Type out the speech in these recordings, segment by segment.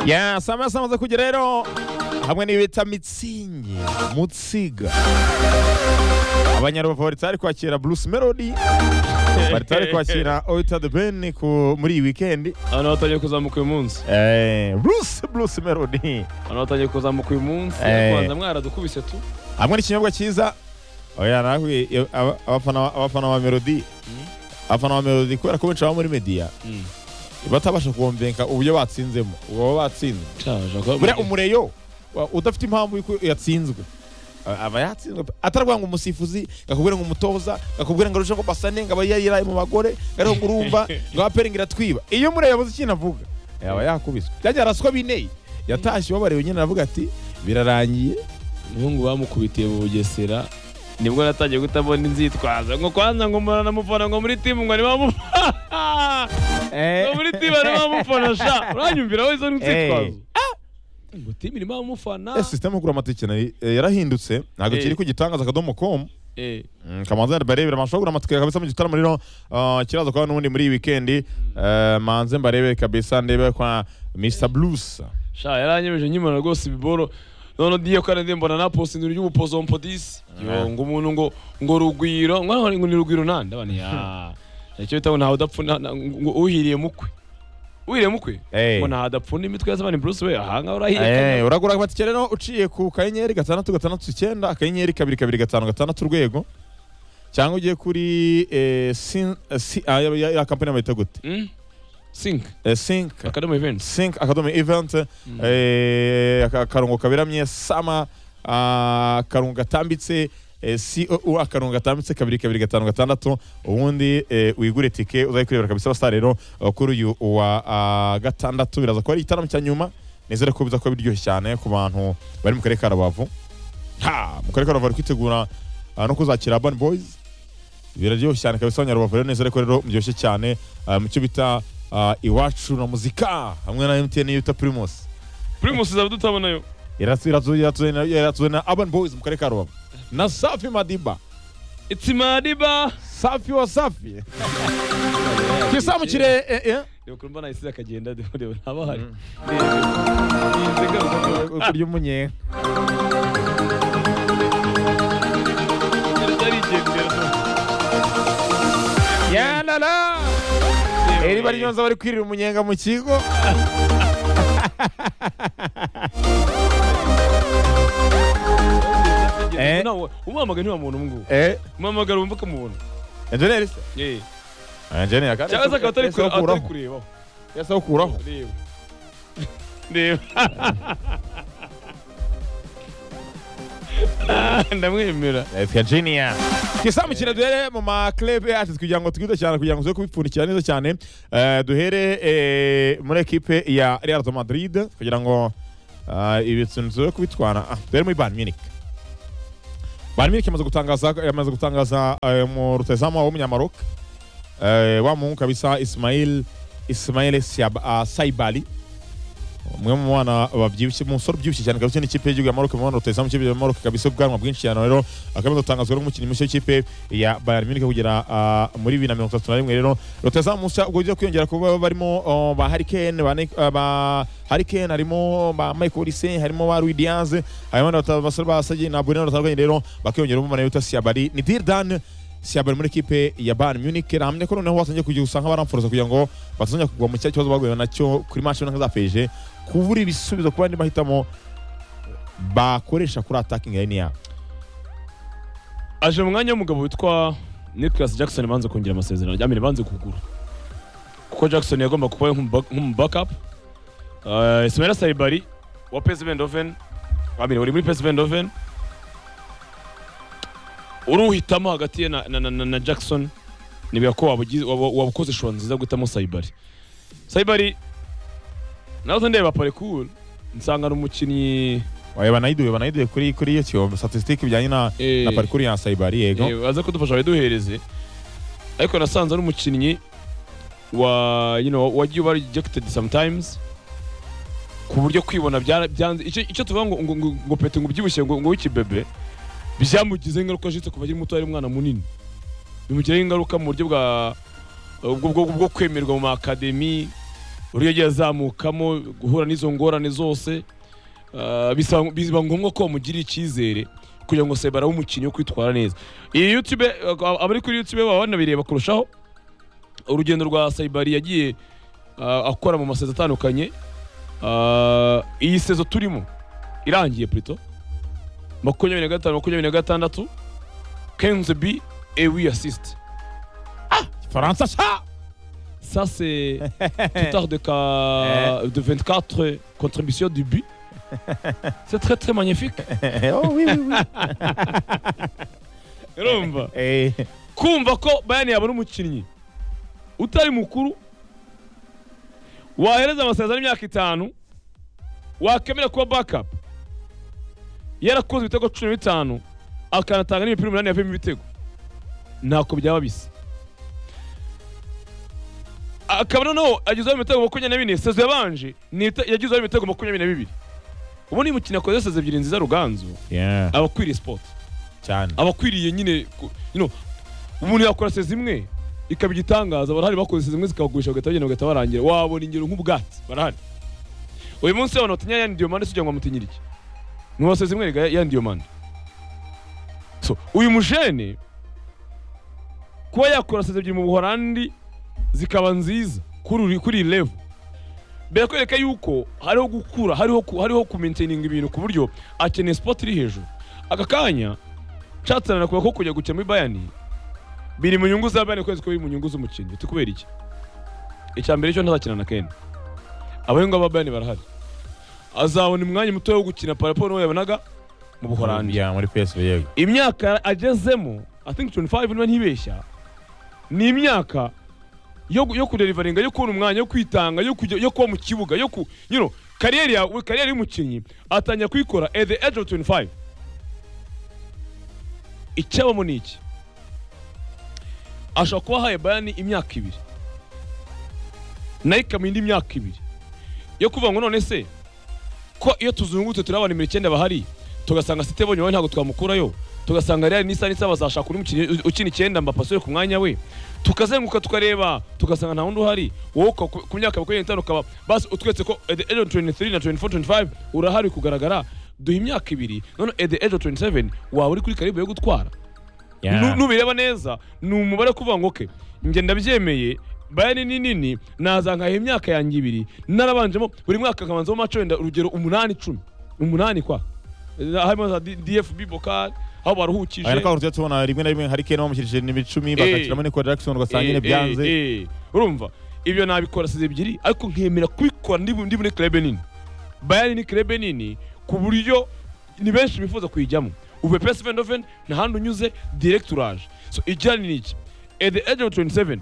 ya saa moya zamaze kugera rero hamwe n'ibita mitsingi mutsiga abanyarubavu bari kwakira bruce melody bari tari kwakira oyita de ben ku- muri iyi wikendi abantu batangiye kuzamuka uyu munsi Eh, bruce bruce melody abantu batangiye kuzamuka uyu munsi Eh. kubanza mwaradukubise tu hamwe n'ikinyobwa cyiza oya nawe iyo- aba- abafana abafana ba melody abafana ba melody kubera ko benshi baba muri media batabasha kuwomvenka uburyo batsinzemo uwo baba batsinze buriya umureyo wa- udafite impamvu yuko yatsinzwe a- aba yatsinzwe pe. atarwanga ngo umusifuzi ngakubwira ngo umutoza ngakubwira ngo arusheho basane ngo aba yaraye mu bagore ngo ariho ngo urumva ngo aperingi iratwiba iyo mureyo yabuze ikintu avuga yaba yakubiswe byagiye araswa bineye yatashye ubabareba nyine aravuga ati birarangiye umuhungu bamukubitiye mu bugesera nibwo natangiye guhita mbona inzitwaza ngo kwanza ngo mbona namufana ngo muri timu ngo arimo amufana ngo muri timu arimo amufana sha uranyumvira wowe izo nzitwazo ngo timu irimo amufana Eh, sisiteme yo kugura amatike nayo, eh, yarahindutse ntabwo Eh. kiri ku gitangaza akadomo com Eh, Mm, kamanzi barebera amashow kugura amatike kabisa mu gitaramo rero uh, kiraza kuba n'ubundi muri iyi weekend uh, manze mbarebe kabisa ndebe kwa Mr Blues sha yaranyemeje nkimara rwose ibiboro none diye ko arinde mbona napostinze uryo ubupozompo disi yo ngo umuntu ngo ngo rugwiro ngo hano ngo ni rugwiro nande abana ya icyo bitaho ntawe udapfuna na- ngo uhiriye mukwe uhiriye mukwe Eh. ngo ntawe adapfuna imitwe y'abana Bruce we aha ngaho Eh, urahiriye uragura amatike rero uciye ku kanyenyeri gatandatu gatandatu icyenda akanyenyeri kabiri kabiri gatanu gatandatu urwego cyangwa ugiye kuri eh, sin- eh, si- ah, ya- ya ya kampani bayita gute Hmm? Sink Eh, sync Academy Events Sync Academy Event eh, aka- akarongo kaberamye sama ah, akarongo gatambitse eh, COO akarongo gatambitse kabiri kabiri gatanu gatandatu ubundi eh, wigure tike uzaye kurebera kabisa basa rero eh, kuri uyu wa ah, gatandatu biraza kuba ari igitaramo cya nyuma nizere ko biza kuba biryoshye cyane ku bantu bari mu karere ka Rubavu ha mu karere ka Rubavu bari kwitegura ah, no kuzakira Urban Boys biraryoshye cyane kabisa abanyarubavu rero nizere ko rero muryoshye cyane ah, mu cyo bita ah, iwacu na muzika hamwe na MTN yita Primus Primus izaba dutabonayo Iratsu- iratsu- iratsuwe na- iratsuwe na Urban Boys mu karere ka Rubavu na Safi Madiba It's Madiba Safi wa Safi kisamukire eh, eh, Reba ukuntu mbona isize akagenda reba reba ntabahari Mm. Yize garuka kurya umunyenga arigendera ya la la eri bari yonza bari kwirira umunyenga mu kigo Eh. nawe umuhamagara ntiwamuntu umwubu eh umuhamagara wumva ukamubona engineer se engineer kandi cyangwa se akaba atari kure- atari kuraho kurebaho yasa ukuraho reba reba Ah, ndamwemera Let's Virginia. Kisamukire duhere mu maklebe yacu kugira ngo twite cyane kugira ngo tuze kubipfundikira neza cyane. Eh, duhere eh, muri ekipe ya Real de Madrid kugira ngo eh, ibintu tuze kubitwara. Ah, duhere muri Bayern Munich. Bayern Munich yamaze gutangaza yamaze gutangaza eh, mu rutazamu wabo w'umunyamaroc eh, wa muhungu kabisa Ismail Ismail Siab- ah, Saibali umwe mu bana babyibushye umusore ubyibushye cyane kabisa n'ikipe y'igihugu ya Maroc mu bana rutahizamu ikipe ya Maroc kabisa ubwanwa bwinshi cyane rero akaba gutangazwa n'umukinnyi mushya w'ikipe ya Bayern Munich kugera ah, muri bibiri na mirongo itatu na rimwe rero rutahizamu mushya ubwo ugiye kwiyongera kuba barimo oh, ba Harry Kane ba Nick- ah, ba Harry Kane harimo ba Michael Essien harimo ba Luis Diaz harimo n'abasore ba Sagi na Bruno batandukanye rero bakiyongera umubare wita Siabari Nidir Dan Siabari muri ekipe ya Bayern Munich rahamye ko noneho watangiye kugira usanga baramforoza kugira ngo batazongera kugwa mu cya kibazo baguye nacyo kuri match runaka za PSG kubura ibisubizo ku bandi mahitamo bakoresha kuri attacking line yabo aje mu mwanya w'umugabo witwa Nicholas Jackson banze kongera amasezerano amire banze kugura kuko Jackson yagomba kuba nk'umu backup uh, Ismaila Saibari wa PSV Eindhoven amire uri muri PSV Eindhoven uruhitamo hagati ye na, na, na, na, na Jackson nibwira ko wabugize- wabu- wabukoze shora nziza guhitamo Saibari Saibari nazo ndeba parcours nsanga ari umukinnyi Oya, banayiduye banayiduye kuri kuri iyo kiyo statistique bijyanye na eh, na parcours ya Saibari yego Eh, baze kudufasha baduhereze ariko nasanze ari umukinnyi wa you know wagiye uba rejected sometimes ku buryo kwibona byara- byanze icyo icyo tuvuga ngo ngo ngo- ngo pete ngo ubyibushye ngo ngo wikibebe byamugize ingaruka jitse kuva akiri muto ari umwana munini bimugiraho ingaruka mu buryo bwa ubwo bwo bwo kwemerwa mu makademi uburyo yagiye azamukamo guhura n'izo ngorane zose ah, bisaba- biba ngombwa ko bamugirira icyizere kugira ngo sebara umukinnyi wo kwitwara neza iyi youtube ah, abari kuri youtube baba banabireba kurushaho urugendo rwa sayibari yagiye ah, akora mu masezo atandukanye Ah, iyi sezo turimo irangiye plito makumyabiri na gatanu makumyabiri na gatandatu kenze bi ewi asisite faransa sha Ça, c'est plus tard de, ca- de 24 contributions du but. C'est très, très magnifique. oh oui oui oui Urumva eh kumva ko bayani yabona umukinnyi utari mukuru wahereza amasezerano y'imyaka itanu wakemera kuba backup yarakoze ibitego cumi na bitanu akanatanga n'imipira umunani yavuyemo ibitego ntako byaba bisa akaba noneho agezeho ibitego makumyabiri na bine sezo yabanje ni ibite- yagezeho ibitego makumyabiri na bibiri ubu ni umukinnyi akoze sezo ebyiri nziza ruganzu yeah aba akwiriye sipoti cyane aba akwiriye nyine ku- you know, umuntu yakora sezi imwe ikaba igitangaza barahari bakoze sezi imwe zikabagurisha bagahita bagenda bagahita barangira wabona ingero nk'ubwatsi barahari uyu munsi abantu batinya yani diomande si ngo amutinyira iki nuwo sezi imwe erega yani diomande so uyu mujene kuba yakora sezi ebyiri mu buhorandi zikaba nziza kuri uri- kuri iyi level birakwereka yuko hariho gukura hariho ku- hariho kumaintininga ibintu ku buryo akeneye sipoti iri hejuru aka kanya nshatse kuba ko kujya gukina muri bayani biri mu nyungu za bayani kwezi ko biri mu nyungu z'umukinnyi ati kubera iki icya mbere cyo ntazakina na kenda abahungu ba bayani barahari azabona umwanya muto wo gukina paraporo n'uwo yabonaga mu buhorandi yeah muri PSV yego imyaka agezemo i think 25 niba ntibeshya ni imyaka yo yo kuderivaringa yo kubona umwanya yo kwitanga yo kujya yo kuba mu kibuga yo ku you know kariyeri ya we- kariyeri y'umukinnyi atangira kuyikora at the age of 25 icyabamo ni iki ashobora kuba ahaye bayani imyaka ibiri nayo ikamuha indi myaka ibiri yo kuvuga ngo none se ko iyo tuzungurutse turi abantu imbere icyenda bahari tugasanga site bonye wowe ntabwo twamukurayo tugasanga real nisa nisa bazashaka undi mukinnyi u- ukina icyenda mbapasire ku mwanya we tukazenguruka tukareba tugasanga nta wundi uhari wowe uka- ku ku myaka makumyabiri n'itanu ukaba basi utwetse ko at the age of 23 na 24 25 urahari kugaragara duha imyaka ibiri none at the age of 27 waba uri kuri karibu yo gutwara Nu- yeah nubireba neza ni umubare kuvuga ngo okay njye ndabyemeye bayani ni nini naza nkaha imyaka yanjye ibiri narabanjemo buri mwaka nkabanzamo amaco wenda urugero umunani icumi umunani kwa harimo za D- dfb bokal aho baruhukije aya ni tujya tubona rimwe na rimwe hari kane bamushyirije n'ibicumi bagakiramo niko Jackson ugasanga nyine Eh, byanze eh, eh. urumva ibyo nabikora size ebyiri ariko nkemera kubikora ndi ndi muri club nini bayani ni club nini ku buryo ni benshi bifuza kuyijyamo uve PSV Eindhoven nta handi unyuze direct uraje so ijyanye ni iki at the age of 27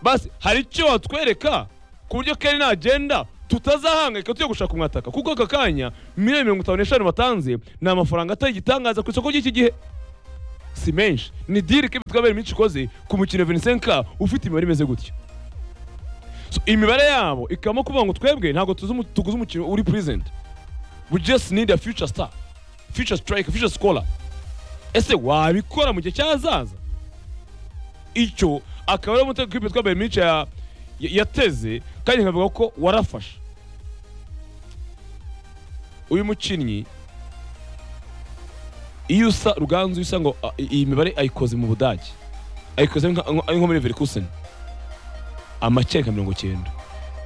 basi hari icyo watwereka ku buryo Kelly nagenda tutazahangayika tujya gushaka umwataka kuko aka kanya miliyoni mirongo itanu n'eshanu batanze ni amafaranga atari igitangaza ku isoko ry'iki gihe si menshi ni diri ko ibitwabere myinshi ikoze ku mukino Vincenka ufite imibare imeze gutya so imibare yabo ikabamo kuvuga ngo twebwe ntabwo tuzi umu- tuguze umukino uri present we just need a future star future striker future scorer ese wabikora mu gihe cyazaza icyo akaba ari umutego kwibwe twabaye myinshi ya- ya- yateze kandi nkavuga ko warafashe uyu mukinnyi iyo usa ruganzu usa ngo a- iyi mibare ayikoze mu budage ayikoze nka- nko nko muri verikusen amakeri nka mirongo cyenda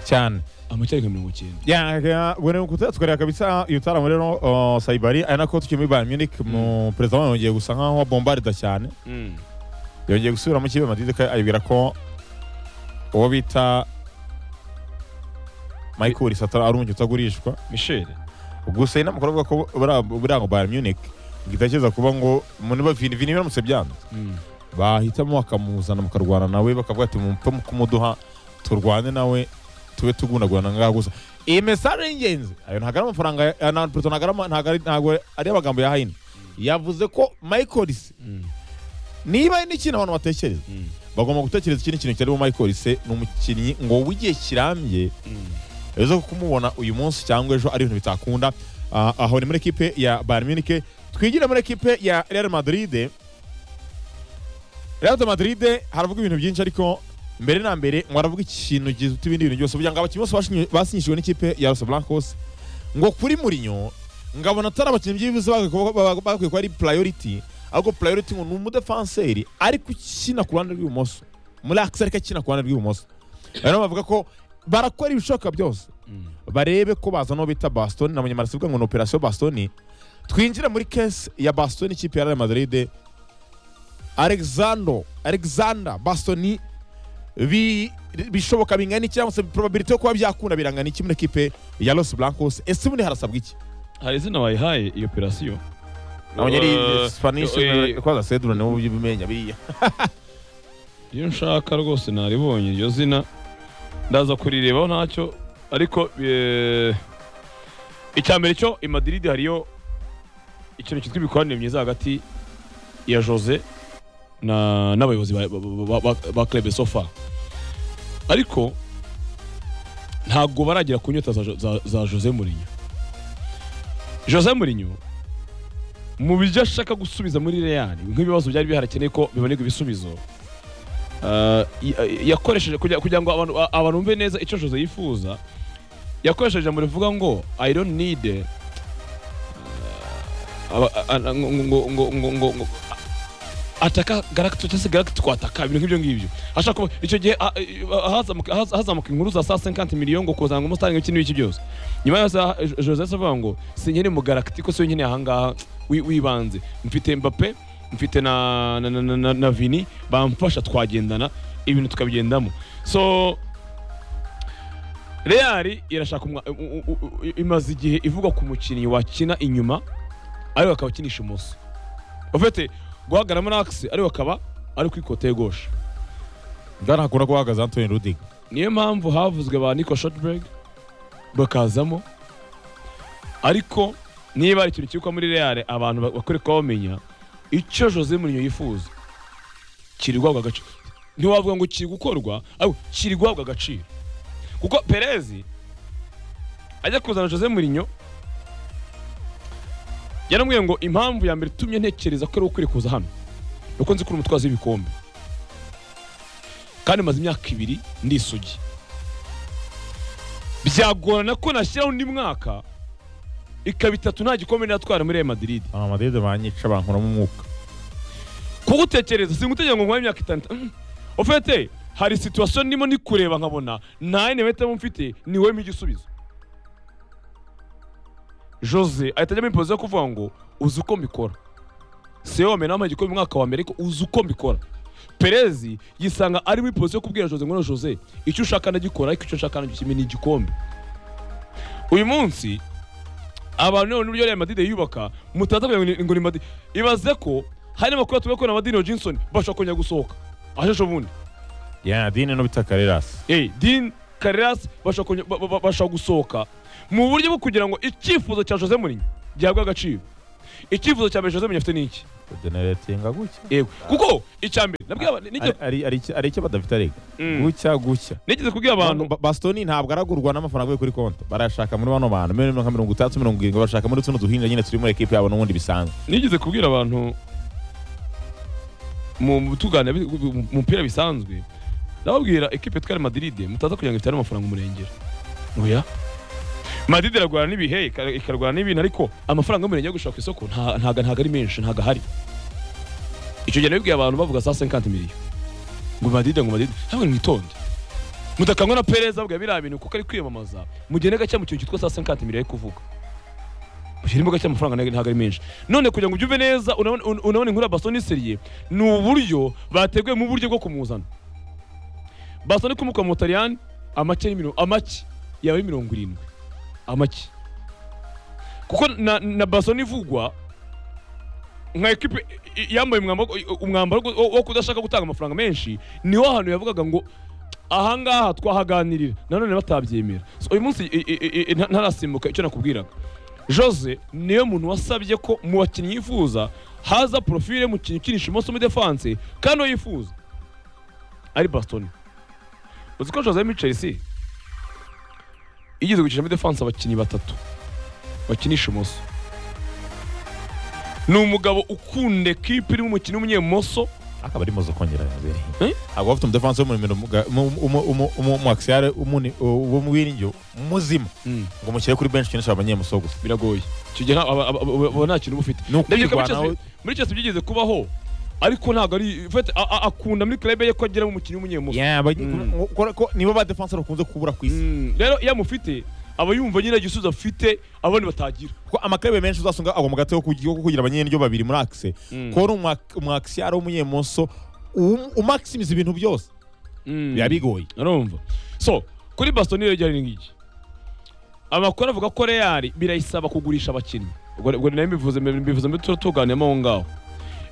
cyane amakeri nka mirongo cyenda Yeah, bwene kuta tukareba kabisa iyo taramo rero uh, Saibari ari nako tukiri muri Bayern Munich mu perezida wayo yongeye gusa nkaho bombarda cyane yongeye gusubira mu kibe Madrid ka ayibwira ko uwo bita Michael Risata ari umukinnyi utagurishwa misheli gusa inama kuravuga ko buriya- buriya ngo Bayern Munich ngitekereza kuba ngo muri ba Vini Vini biramutse byanze bahitamo bakamuzana mukarwana nawe bakavuga ati mupfe kumuduha turwane nawe tube tugundagurana ngaho gusa iyi mesage y'ingenzi ayo ntabwo ari amafaranga ya- ya- na- Pluto ntabwo ari ama- ntabwo ari- ntabwo ari amagambo ya hayini yavuze ko michaelise niba hari n'ikintu abantu batekereza bagomba gutekereza ikindi kintu kirimo michaelise ni umukinnyi ngo w'igihe kirambye ejo kumubona uyu munsi cyangwa ejo ari ibintu bitakunda Ah, aho ni muri ekipe ya Bayern Munich twigire muri ekipe ya Real Madrid Real Madrid haravuga ibintu byinshi ariko mbere na mbere mwaravuga ikintu gifite ibindi bintu byose kugira ngo abakinnyi bose bashinyi- basinyishijwe n'ikipe ya Los Blancos ngo kuri Mourinho ngabona atari abakinnyi byibuze bagakwiye kuba- baga- bagakwiye kuba ari priority ahubwo priority ngo ni umudefanseri ariko ukina ku ruhande rw'ibumoso muri akisi ariko akina ku ruhande rw'ibumoso rero bavuga ko barakora ibishoboka byose barebe ko bazana uwo bita bastoni na munyamara sivuga ngo ni operasiyo bastoni twinjire muri kesi ya bastoni ikipe ya Real Madrid Alexander Alexander bastoni bi- bishoboka bingana iki cyangwa se probability yo kuba byakunda birangana iki muri ekipe ya Los Blancos ese ubundi harasabwa iki hari izina bayihaye iyo operasiyo nabonye ari Eh, Spanish eh, kwaza sedura niwo ubimenya biriya iyo nshaka rwose naribonye iryo zina ndaza kurirebaho ntacyo ariko eh, icya mbere cyo i Madrid hariyo ikintu cyitwa imikoranire myiza hagati ya Jose na n'abayobozi ba- ba- ba- ba- ba club so far ariko ntabwo baragera ku nyota za, Jo- za, za Jose Mourinho Jose Mourinho mu byo ashaka gusubiza muri Real nk'ibibazo byari biharakeneye ko bibonerwa ibisubizo Uh, y- yakoresheje kugira kugira ngo abantu a- abantu bumve neza icyo Jose yifuza yakoresheje ijambo rivuga ngo I don't need uh, aba- a- a- ngo- ngo- ngo- ngo- ngo- ngo- ataka galactic cyangwa se galactic kwataka ibintu nk'ibyo ngibyo ashaka kuba icyo gihe a- a- hazamuka haza- hazamuka inkuru za 150 miliyoni ngo kuzanga umusitari iki n'iki byose nyuma yaho sa- Jo- Jose ahise avuga ngo sinkene mu galactic ko siyo nkeneye ahangaha wi- wibanze mfite Mbappe mfite na, na, na, na, na, na vini bamfasha twagendana ibintu tukabigendamo so real irashaka umwa- u- u- u- imaze igihe ivuga ku mukinnyi wakina inyuma ariko akaba akinisha umunsi ufite guhagaramo n'akisi ariko akaba ari kwikota gauche bwana hakunda kuba hahagaze Anthony Rudiger niyo mpamvu havuzwe ba Nico Shotberg bakazamo ariko niba hari ikintu cyitwa muri Real abantu ba- bakwiye kuba bamenya icyo Jose Mourinho yifuza kiri guhabwa agaciro ntiwavuga ngo kiri gukorwa ahubwo kiri guhabwa agaciro kuko Perez ajya kuzana Jose Mourinho yaramubwiye ngo impamvu ya mbere itumye ntekereza ko ari ukwiriye kuza hano ni uko nzi ko uri umutwazi w'ibikombe kandi maze imyaka ibiri ndi isugi byagorana ko nashyiraho undi mwaka ikaba itatu nta gikombe natwara muri Real Madrid ama Madrid banyica bankuramo umwuka kuko utekereza si gutekereza ngo nkore imyaka itanu Mm. ofete hari situwasiyo ndimo ndi kureba nkabona nta yindi mpitamo mfite ni wowe igisubizo jose ahita ajya muri pozisiyo yo kuvuga ngo uzi uko mbikora si wowe wamena wambaye igikombe umwaka wa mbere ariko uzi uko mbikora perezi yisanga ari muri pozisiyo yo kubwira jose ngo "Noneho jose icyo ushaka ndagikora ariko icyo nshaka ndagikime ni igikombe uyu munsi abantu none uburyo Real Madrid yubaka mutaza kugira ngo ni- ngo ni Madrid ibaze ko hari amakuru tuvuga ko na Madino Johnson bashobora kongera gusohoka asheshe ubundi ya Dine no bita Carreras eh Dean Carreras bashobora kongera- ba- ba- bashobora gusohoka mu buryo bwo kugira ngo icyifuzo cya Jose Mourinho gihabwe agaciro icyifuzo cya mbere Jose Mourinho afite ni iki generatinga gutya yego kuko icya mbere nabwiye aba- nigeze- Ari- ari iki- ari icyo badafite arega Mm. gutya gutya nigeze kubwira abantu Ba- Bastoni ntabwo aragurwa n'amafaranga avuye kuri konti barayashaka muri bano bantu miliyoni nka mirongo itandatu mirongo irindwi bashaka muri tuno duhinga nyine turi muri ekipe yabo n'ubundi bisanzwe nigeze kubwira abantu mu mu tuganira bi- mu mupira bisanzwe ndababwira ekipe twari Madrid mutaza kugira ngo itare amafaranga umurengera oya Madrid iragurana n'ibihe ika- ikarwana n'ibintu ariko amafaranga y'umurengera yo gushaka ku isoko nta- ntago ntago ari menshi ntago ahari icyo gihe nabibwiye abantu bavuga saa 50 miliyoni ngo Madrid ngo Madrid ntabwo mwitonde mutakangwa na Perez avuga biriya bintu kuko ari kwiyamamaza mugende gake mu kintu cyitwa saa 50 miliyoni ari kuvuga ushyira imboga cy'amafaranga ntabwo- ntabwo ari menshi none kugira ngo ubyumve neza unabone un- unabone inkuru ya basoni seriye ni uburyo bateguye mu buryo bwo kumuzana basoni kumuka mu butaliyani amake y'imiro- amake yawe mirongo irindwi amake kuko na, na basoni ivugwa nka ekipe i- i- yambaye umwambaro umwambaro wo- wo kudashaka gutanga amafaranga menshi niho ahantu yavugaga ngo ahangaha twahaganirira nanone batabyemera so, uyu munsi i- i- i- i- nta- ntarasimbuka icyo nakubwiraga Jose niyo muntu wasabye ko mu bakinnyi yifuza haza profile y'umukinnyi ukinisha umunsi w'umudefanse kandi uwo yifuza ari Bastoni uzi ko Jose muri Chelsea yigeze gukinisha umudefanse abakinnyi batatu bakinisha umunsi ni umugabo ukunda ekipe irimo umukinnyi w'umunyemoso akaba ari mozo kongera yabereye Eh? akaba afite umudefansi w'umurimo umuakisiyare wo mu wiringiro muzima Mm. ngo mushyire kuri benshi ukinisha abanyemuso gusa biragoye icyo gihe nta- aba- aba- aba- aba nta kintu uba ufite ni Ndabyibuka muri ukwirwanaho Chelsea- muri cyose byigeze kubaho ariko ntabwo ari fete- a- a- akunda muri club ye ko agira umukinnyi w'umunyemuso Yeah, ba- Mm. ngo- ko- ko nibo badefansi bakunze kubura ku isi Mm. rero iyo amufite aba yumva nyine igisubizo afite abandi batagira kuko amakarabe menshi uzasanga agwa mu gatego kugira ko kugira abanyenyiryo babiri muri akise Mm. kuba ari umwakisiyare w'umunyemuso um- umaximiza ibintu byose Mm. biba bigoye urumva so kuri baston rero ryari ngiki amakuru avuga ko real birayisaba kugurisha abakinnyi ubwo ubwo nayo mbivuze mbivuze mbi tura tuganiramo aho ngaho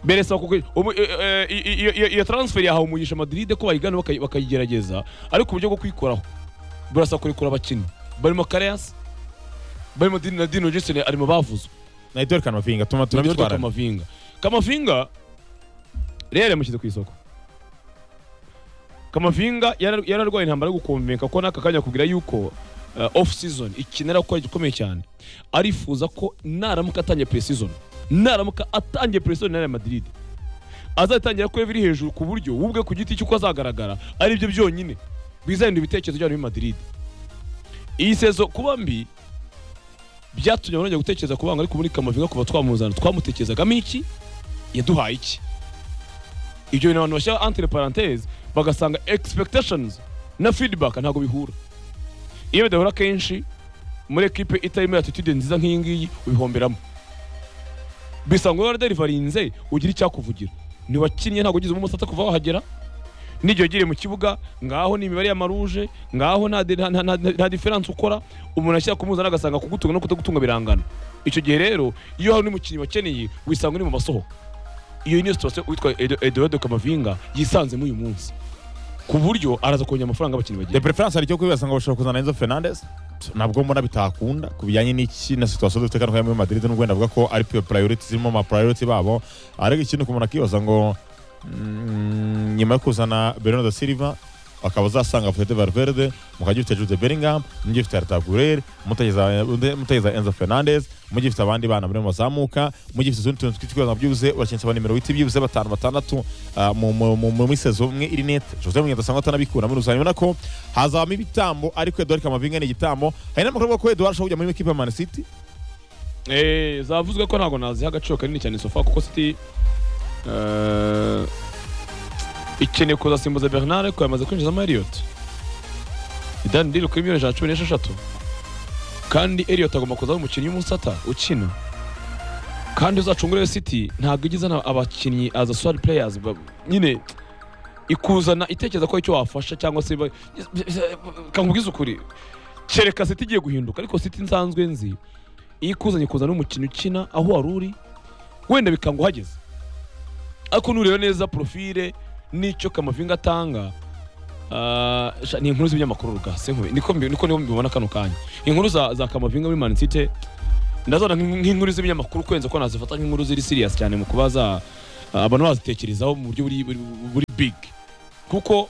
birayisaba kugurisha ubu- eh, eh, i- i- iyo- iyo- iyo transfer yahawe umugisha madrid ko bayigana bakayi- bakayigerageza ariko uburyo bwo kwikoraho burasaba kurikura abakinnyi barimo kareas barimo Din- na dino jason arimo bavuzwe nahita werekana amafinga atuma Tunamitwara tunabitwarana Kamavinga. Kamavinga Real yamushyize ku isoko. Kamavinga yara- yararwaye intambara yo gukomeka ko n'aka kanya kubwira yuko uh, off season ikinera gukora gikomeye cyane. Arifuza ko naramuka atangiye pre season, naramuka atangiye pre season na Real Madrid. Azatangira ko biri hejuru ku buryo ubwe ku giti cy'uko azagaragara ari byo byonyine bizahinda ibitekerezo by'abantu b'i Madrid. Iyi sezo kuba mbi byatumye abonye gutekereza ku banga ariko muri Kamavinga kuva twamuzana twamutekerezagamo iki yaduhaye iki ibyo bintu abantu bashyira entre parenthèse bagasanga expectations na feedback ntabwo bihura iyo bidahura kenshi muri equipe itarimo attitude nziza nk'iyi ngiyi ubihomberamo bisa ngo wari derivarinze ugira icyakuvugira ntiwakinnye ntabwo ugize umusatsi kuva wahagera n'igihe ugiriye mu kibuga ngaho ni imibare ya maruje ngaho nta, nta, nta, nta, nta diferanse ukora umuntu ashyira kumuzana agasanga kugutunga no kutagutunga birangana icyo gihe rero iyo hari n'umukinnyi wakeneye wisanga uri mu masohoka iyo niyo situation witwa Edo- Eduardo Kamavinga yisanzemo uyu munsi ku buryo araza kongera amafaranga abakinnyi bagira de preference hari icyo kwibasa ngo bashobora kuzana enzo fernandes nabwo mbona bitakunda ku bijyanye n'iki na situation dufite kandi muri madrid n'ubwo wenda avuga ko ari pure priority zirimo ama priority babo ariko ikindi umuntu akibaza ngo mm, nyuma yo kuzana bernardo silva akaba azasanga Fede Valverde mukajya ufite Jude Bellingham mujya ufite Arda Güler mutageza mutageza Enzo Fernandez mujya ufite abandi bana muri bazamuka mujya ufite utundi tuntu twitwa byuze urakinsa abanimero witi byuze batanu batandatu ah, mu- mu- mu- muri sezo umwe iri net Jose Mourinho asanga atanabikura muri uzanyuma nako hazabamo ibitambo ariko Edouard Camavinga ni igitambo hari n'amakuru avuga ko Edouard ashobora kujya muri equipe ya Man City Eh, zavuzwe ko ntabwo naziha agaciro kanini cyane sofa kuko City eh, ikeneye kuzasimbuza Bernard ko yamaze kwinjizamo Elliot. Dan Deal kuri miliyoni ijana na cumi n'esheshatu. Kandi Elliot agomba kuza ari umukinnyi w'umusata ukina. Kandi uzacungura City ntabwo igize abakinnyi as a squad players ba- nyine ikuzana itekereza ko icyo wafasha cyangwa se ba- kankubwiza ukuri kereka City igiye guhinduka ariko City nsanzwe nzi iyo ikuzanye kuzana umukinnyi ukina aho wari uri wenda bikanga uhageze ariko nureba neza profile n'icyo kamavinga atanga ah, sha- ni inkuru z'ibinyamakuru ruga sinkube niko mbi- niko niho mbibona kano kanya inkuru za, za kamavinga muri Man City ndazona nk'in- nk'inkuru z'ibinyamakuru kurenza ko nazifata nk'inkuru ziri serious cyane mu kuba za ah, abantu bazitekerezaho mu buryo buri, buri, buri big kuko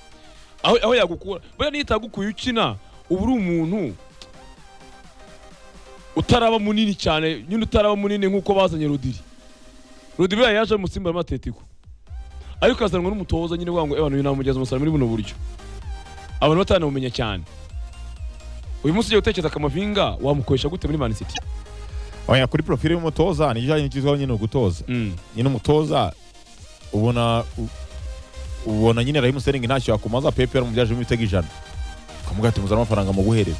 aho, aho yagukura buriya niyo itagukuye ukina uba uri umuntu utaraba munini cyane nyine utaraba munini nk'uko bazanye Rodiri Rodiri buriya yaje mu Simba y'amatetiko ariko azanwa n'umutoza nyine wavuga ngo abantu namugeza umusaruro muri buno buryo abantu batanamumenya cyane uyu munsi ugiye gutekereza Kamavinga wamukoresha gute muri Man City oya kuri profile y'umutoza ni ijyanye n'ikizwa nyine ugutoza nyine umutoza ubona u- ubona nyine Raheem Sterling ntacyo yakomaza Pepe yarumubyaje imitego ijana ukamuga ati muzana amafaranga muguhereze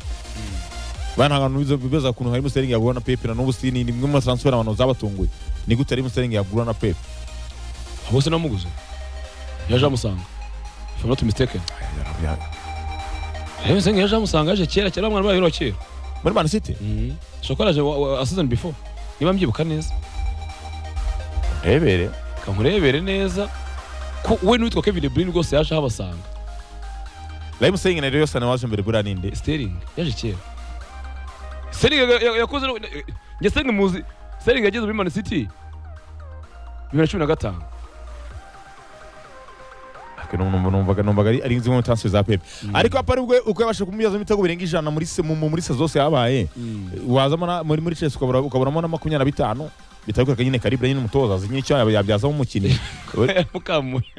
bana ntabwo bizo bibaza kuntu Raheem Sterling yagura na Pepe na n'ubu si ni imwe mu transfer abantu zabatunguye ni gute Raheem Sterling yagura na Pepe aho se namuguze yaje amusanga if I'm not mistaken Rero se yaje amusanga yaje kera kera mwana bayo kera muri Man City shokora aje wa- wa- a season before niba mbyibuka neza rebere kankurebere neza ko we n'uwitwa Kevin De Bruyne rwose yaje aho abasanga Raheem Sterling na Leroy Sané waje mbere buriya ninde Sterling yaje kera Sterling ya- ya- yakoze no- njye Sterling muzi Sterling yageze muri Man City bibiri na cumi na gatanu Aka numva- numvaga numvaga ari- ari zimwe mu transfer za Pepe ariko apa aribwo uko yabashije kumubyaza imitego birenga ijana muri se mu- mu- muri se zose yabaye wazamo na- muri muri Chelsea ukabura- ukabonamo na makumyabiri na bitanu bitaguka nyine karibure nyine umutoza azi nyine icyo yabyazamo umukinnyi yaramukamuye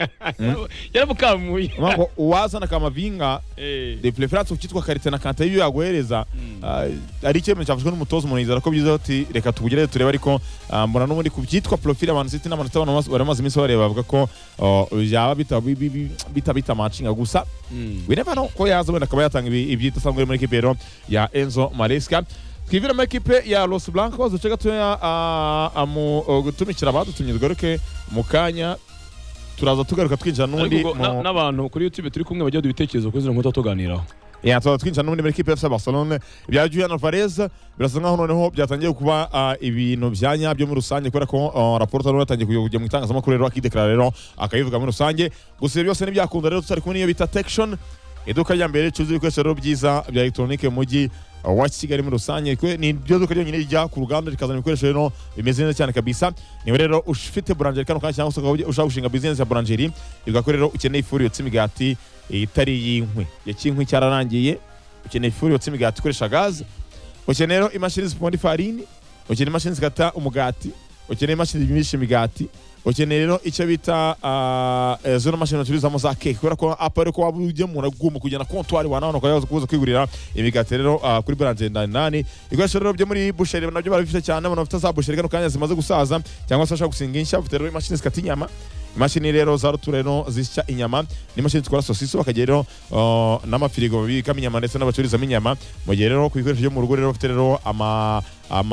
yaramukamuye Urumva ko uwazana kamavinga Eh, de preference ukitwa karite na kanta iyo yaguhereza Mm. ah, ari icyemezo cyafashwe n'umutoza umuntu yizera ko byiza ati reka tubugereze turebe ariko ah, mbona n'ubundi ku byitwa profile abantu city n'abantu city abantu bari bamaze iminsi bareba bavuga ko oh, byaba bita- bi- bi- bi- bita bita matching gusa mm. we never know ko yaza wenda akaba yatanga ibi- ibyitasanzwe muri ekipe rero ya Enzo Maresca twivire muri ekipe ya Los Blancos duce gatoya ah, ah, mu oh, gutumikira abadutumye tugaruke mu kanya turaza tugaruka twinjira n'undi Ariko ubwo na- mu- n'abantu kuri youtube turi kumwe bajya baduha ibitekerezo kuri zino nkuta tuganiraho Yeah, tuba twinjira n'ubundi muri kipe FC Barcelona ibya Julian Alvarez birasa nkaho noneho byatangiye kuba ah, ibintu bya nyabyo muri rusange kubera ko ah, raporo noneho yatangiye kujya- kujya mu itangazamakuru rero akideklara rero akabivuga muri rusange gusa ibyo byose ntibyakunda rero tutari kumwe n'iyo bita Tection iduka rya mbere ricuruza ibikoresho rero byiza bya elegitoronike mu mujyi ah, wa Kigali muri rusange Kwe- ni iryo duka ryonyine rijya ku ruganda rikazana ibikoresho rero bimeze neza cyane kabisa niwe rero ufite buranjeri kano kanya cyangwa se ukaba ushaka gushinga business ya buranjeri ivuga ko rero ukeneye ifuru yotsa imigati itari y'inkwi ya kinkwi cyararangiye ukeneye ifuru yotsa imigati ikoresha gaze ukeneye rero imashini ziponda ifarini ukeneye imashini zikata umugati ukeneye imashini zimisha imigati ukeneye rero icyo bita ah, eh, zino mashini bacururizamo za keke kubera ko apa ariko waba ugemura ugomba kujyana kontwari wanabona ukaba waza kuza kwigurira imigati rero ah, kuri buranjeri ndani nani ibikoresho rero byo muri busheri nabyo barabifite cyane abantu bafite za busheri kano kanya zimaze gusaza cyangwa se bashaka gusinga inshya bafite rero imashini zikata inyama imashini rero za rutura rero zisya inyama n'imashini zikora sosiso bakagira rero uh, n'amafirigo babikamo inyama ndetse n'abacururizamo inyama mu gihe rero ku bikoresho byo mu rugo rero bafite rero ama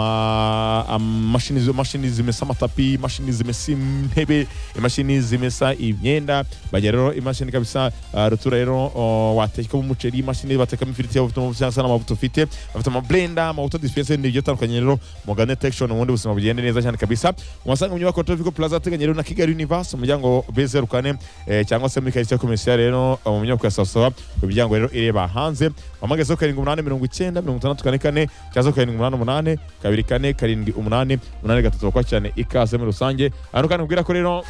ama amashini zo- mashini zimesa amatapi imashini zimesa intebe imashini zimesa imyenda bagira rero imashini kabisa uh, rutura rero uh, watekamo umuceri imashini batekamo ifiriti yaba ufite amavuta cyangwa se n'amavuta ufite bafite amablenda amavuta dispenser n'ibyo atandukanye rero mugane tection ubundi ubuzima bugende neza cyane kabisa umusanga mu nyubako Tropical Plaza ateganye rero na Kigali Universe umuryango B04 eh, cyangwa se muri quartier commercial rero eh, mu nyubako ya Sawa imiryango rero ireba hanze wamagaze ho karindwi umunani mirongo icyenda mirongo itandatu kane kane cyangwa se karindwi umunani umunani kabiri kane karindwi umunani umunani gatatu bakwa cyane ikaze muri rusange hano kandi ubwira ko rero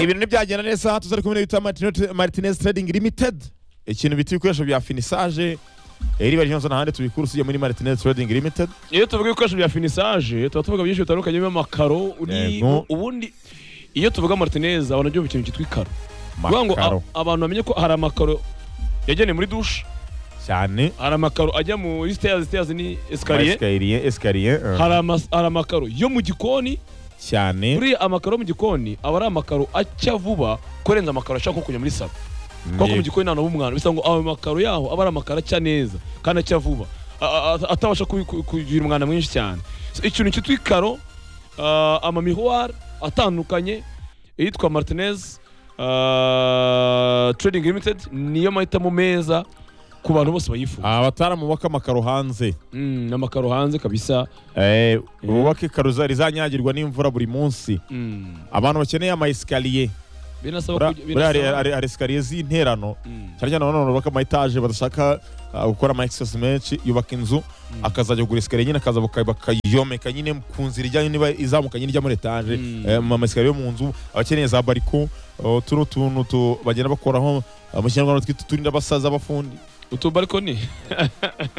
ibintu ntibyagenda neza tuzari kumwe n'ibita Martinez- martinez trading limited ikintu bita ibikoresho bya finisage riba ryonze n'ahandi tubikura usibye muri martinez trading limited iyo tuvuga ibikoresho bya finisage tuba tuvuga byinshi bitandukanye birimo amakaro uri- Yego. ubundi iyo tuvuga martinez abantu byumva ikintu cyitwa ikaro kugira ngo makaro a- abantu bamenye ko hari amakaro yagenewe muri dushe cyane hari amakaro ajya muri stairs stairs ni esikariye esikariye esikariye eh, hari ama- hari amakaro yo mu gikoni cyane buriya amakaro yo mu gikoni aba ari amakaro acya vuba kurenza amakaro ashaka nko kujya muri salo kuko mu Yego. gikoni nta n'umwana bisa ngo ayo makaro yaho aba ari amakaro acya neza kandi acya vuba a- a- atabasha kubi- ku- kugira umwanda mwinshi cyane So, ikintu cyitwa ikaro ah, amamihuwari atandukanye iyitwa martinez ah, trading limited niyo mahitamo meza ku bantu bose bayifuza abatarabubaka amakaro hanze Mm, n'amakaro hanze kabisa Eh, bubake karuza rizanyagirwa n'imvura buri munsi Mm, abantu bakeneye ama esikariye binasaba kujya- buriya hari- binasaba- hari hari esikariye z'interano Mm, cyane cyane abantu bubaka ama etaje badashaka ah, gukora ama excess menshi yubaka inzu akazajya kugura esikariye nyine akaza baka- bakayomeka nyine ku nzira ijyanye niba izamuka nyine ijya muri etaje Mm. Eh, ama esikariye yo mu nzu abakeneye za bariko oh, tuno tuntu tu- bagenda bakoraho ah, mu kinyarwanda twita turinda abasaza abafundi utubarikoni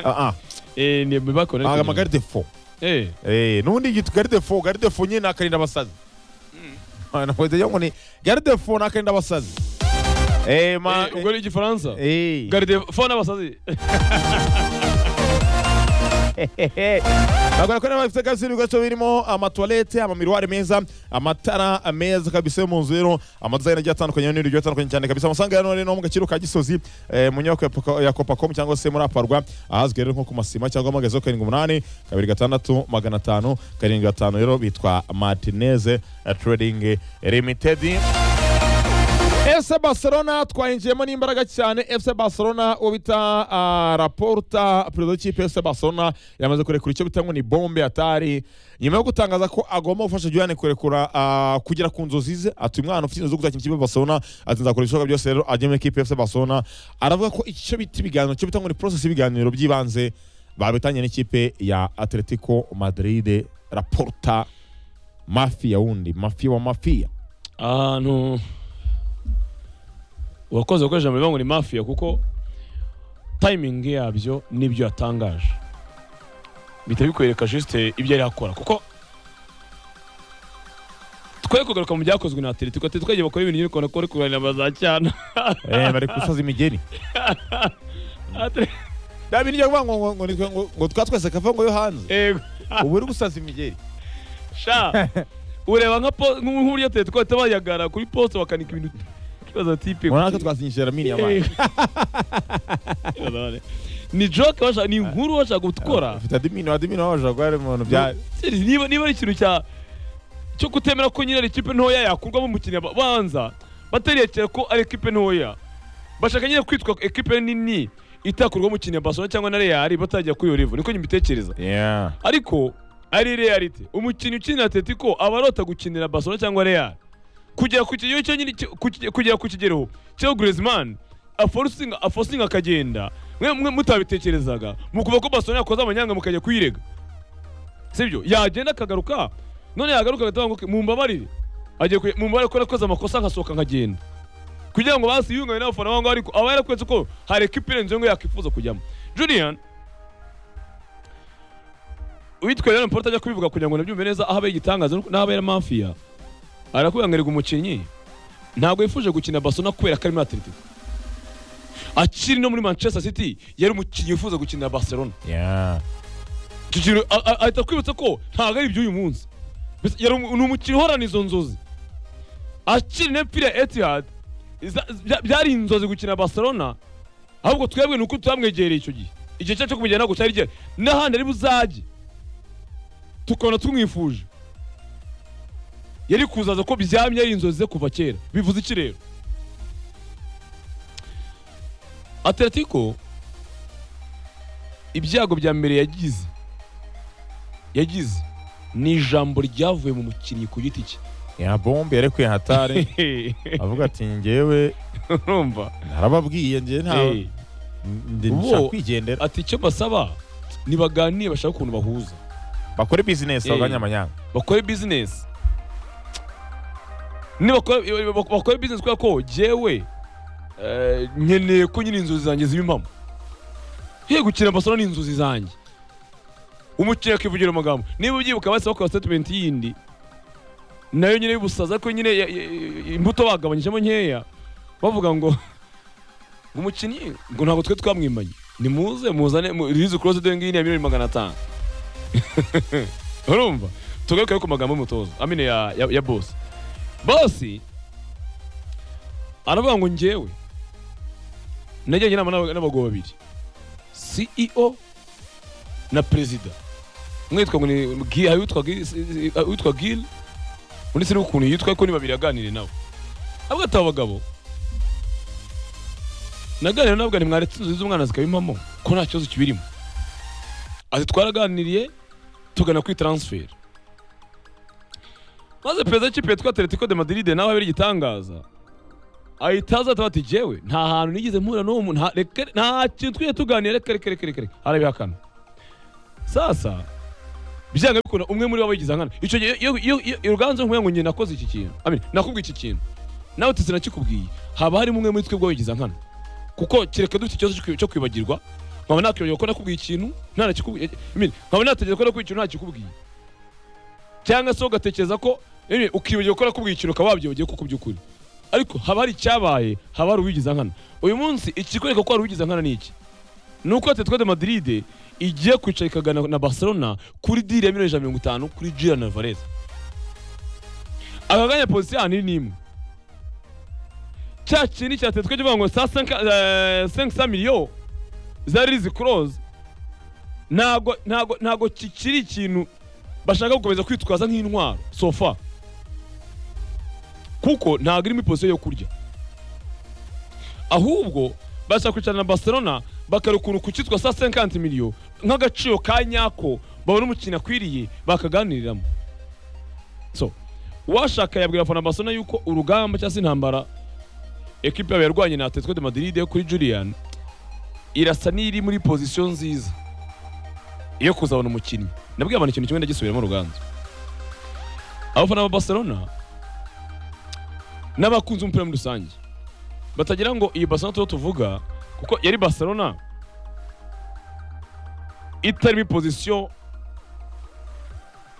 Ah, ah, Eh, ni imibarikoni ariko ama garde fo Eh, Eh, n'ubundi yitwa garde fo garde fo nyine nakarinda abasazi Ah, nakoze yo ngo ni garde fo nakarinda abasazi eh ma eh, ubwo ari igifaransa eh garide fo n'abasazi bagora ko nabo bafite kabisa ibigo birimo amatuwarete amamiruwari meza amatara meza kabisa yo mu nzu rero amadizayini agiye atandukanye n'ibindi bigiye bitandukanye cyane kabisa amasanga ya none no mu gaciro ka gisozi eh, mu nyubako ya Poco- ya kopacom cyangwa se muri aparwa ahazwi rero nko ku masima cyangwa amagazi yo karindwi umunani kabiri gatandatu magana atanu karindwi gatanu rero bitwa martineze trading limited FC Barcelona twayinjiyemo n'imbaraga cyane FC Barcelona uwo bita ah, Laporta perezida w'ikipe FC Barcelona yamaze kurekura icyo bita ngo ni bombe atari nyuma yo gutangaza ko agomba gufasha Julian kurekura ah, kugera ku nzozi ze ati umwana ufite inzozi zo kuzakina ikipe ya Barcelona ati nzakora ibishoboka byose rero ajye muri ikipe ya FC Barcelona aravuga ko icyo bita ibiganiro cyo bita ngo ni process y'ibiganiro by'ibanze babitanye n'ikipe ya Atletico Madrid Laporta mafia wundi mafia wa mafia ahantu uwakoze gukoresha ijambo rivuga ngo ni mafiya kuko timing yabyo n'ibyo yatangaje bihita bikwereka juste ibyo yari akora kuko twe kugaruka mu byakozwe na atletico ati twagiye bakora ibintu nyirikona ko bari kurwanira abazacyana eh bari gusoza imigeri da bintu byo kuvuga ngo ngo- ngo nitwe ngo ngo twatwese kava ngo yo hanze yego ubu uri gusaza imigeri sha ureba nka po nk'uriya atletico bahita bayagara kuri poste bakanika ibintu twibaza tipe urabona ko twasinyishije ramini y'amazi ni joke bashaka ni inkuru bashaka gukora ufite adimini adimini waba washobora kuba ari umuntu bya Serious, niba niba ari ikintu cya cyo kutemera ko nyine ari ikipe ntoya yakurwamo umukino banza baterekera ko ari ikipe ntoya bashaka nyine kwitwa ekipe nini itakurwamo umukino Barcelona cyangwa na Real batajya kuri iyo level niko nyibitekereza yeah ariko ari reality umukinnyi ukinira Atletico aba arota gukinira Barcelona cyangwa Real kugera ku kigero cyo nyine cyo- ku kige- kugera ku kigero cyo Griezmann aforcing aforcing akagenda mwe mwe mutabitekerezaga mukuba ko Barcelona yakoze amanyanga mukajya kuyirega sibyo yagenda akagaruka none yagaruka agatanga ngo mumbabarire agiye kuye- mumbabarire ko nakoze amakosa nkasohoka nkagenda kugira ngo basi yungane n'abafana bangu ariko aba yarakwetse ko hari ekipa irenze ngo yakwifuza kujyamo Julian uwitwa Leon Porta ajya kubivuga kugira ngo nabyumve neza aho abaye igitangaza n'aho abaye mafiya arakubwira ngo erega umukinnyi ntabwo yifuje gukina Barcelona kubera ko ari muri Atletico akiri no muri Manchester City yari umukinnyi wifuza gukinira Barcelona yeah icyo kintu a- a- ahita akwibutsa ko ntabwo ari iby'uyu munsi Mbese yari umu- ni umukinnyi uhorana izo nzozi akiri n'imipira ya Etihad iza- bya- byari inzozi gukina Barcelona ahubwo twebwe ni uko tutamwegereye icyo gihe igihe cyacu cyo kumujyana ntabwo cyari gihari n'ahandi ari buzajye tukabona tumwifuje yari kuzaza ko byamye ari inzozi ze kuva kera bivuze iki rero Atletico ibyago bya mbere yagize yagize ni ijambo ryavuye mu mukinnyi ku giti cye yeah bombe yarekuye hatari avuga ati njyewe urumva narababwiye njye nta Eh, ndi Ubu- nshaka kwigendera ati icyo mbasaba nibaganire bashake ukuntu bahuza bakore bizinesi Eh. bagabanye amanyanga bakore bizinesi nibakore bak- bakore bizinesi kubera ko jyewe eh, nkeneye ko nyine inzozi zanjye ziba impamo ye gukina Barcelona ni inzozi zanjye umukiriya akivugira amagambo niba ubyibuka bahise bakora statement yindi nayo nyine y'ubusaza ariko nyine ya- ya- ya- imbuto bagabanyijemo nkeya bavuga ngo ngo umukinnyi ngo ntabwo twe twamwimanye nimuze muzane mu- release close doing ya miliyoni magana atanu urumva tugaruke ku magambo y'umutoza amine ya, ya, ya bosi bosi aravuga ngo njyewe najyanye inama n'aba- n'abagabo babiri ceo na perezida umwe yitwa ngo ni Gi- hari uwitwa Gi- si- si- hari uwitwa gil undi sinzi ukuntu yitwa ariko ni babiri aganire nawe avuga ati aba bagabo naganira nawe ni mwaretse inzozi z'umwana zikaba impamo ko nta kibazo kibirimo ati twaraganiriye tugana kuri transfer maze perezida w'ikipe yitwa atletico de madrid nawe abera igitangaza ahita aza atabaye ati jewe nta hantu nigeze mpura n'uwo muntu nta- reka- nta kintu twigeze tuganira reka reka reka reka reka arabihakana sasa byanga bikunda umwe muri bo aba yigize nkana icyo gihe iyo- iyo iyo uruganzu nkubwira ngo njye nakoze iki kintu Amin, nakubwiye iki kintu nawe uti sinakikubwiye haba harimo umwe muri twe ubwo wigize nkana kuko kereka dufite ikibazo cyo kwi- cyo kwibagirwa nkaba nakwibagirwa ko nakubwiye ikintu ntanakikubwiye I mean, nkaba natekereza ko nakubwiye ikintu ntakikubwiye cyangwa se ugatekereza ko I mean, ukibagirwa ko nakubwiye ikintu ukaba wabyibagiwe kuko by'ukuri ariko haba hari icyabaye haba hari uwigize nkana uyu munsi ikikwereka ko hari uwigize nkana ni iki ni uko Atletico de Madrid igiye kwicara ikagana na Barcelona kuri diri ya miliyoni ijana na mirongo itanu kuri Julian Alvarez akaganya pozisiyo ahanini ni imwe cya kintu cya Atletico kivuga ngo saa sanka eh, cinq cent millions zari zikuroze ntago ntago ntago kikiri ikintu bashaka gukomeza kwitwaza nk'intwaro sofa kuko ntago irimo ipozisiyo yo kurya ahubwo bashaka kwicarana na Barcelona bakareba ukuntu ku cyitwa saa cinquante millions nk'agaciro ka nyako babona umukinnyi akwiriye bakaganiriramo so uwashaka yabwira abafana ba Barcelona yuko urugamba cyangwa se intambara ekipe yabo yarwanye na Atletico de Madrid yo kuri Julian irasa n'iri muri pozisiyo nziza yo kuzabona umukinnyi nabwiye abantu ikintu kimwe ndagisubiramo uruganzu abafana ba Barcelona n'abakunzi b'umupira muri rusange batagira ngo iyi Barcelona tuba tuvuga kuko yari Barcelona itarimo pozisiyo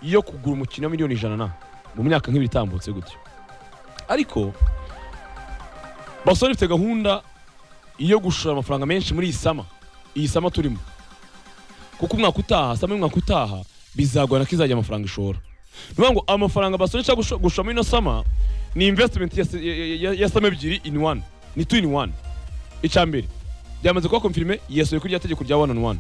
yo kugura umukinnyi wa miliyoni ijana na mu myaka nk'ibiri itambutse gutyo ariko Barcelona ifite gahunda yo gushora amafaranga menshi muri iyi sama iyi sama turimo kuko umwaka utaha sama y'umwaka utaha bizagorana ko izajya amafaranga ishora ni ukuvuga ngo amafaranga Barcelona ishaka gusho- gushora muri ino sama ni investment ya, ya, ya, ya sama ebyiri in one ni two in one icya mbere byamaze kuba confirme yesoye kuri rya tegeko rya one on one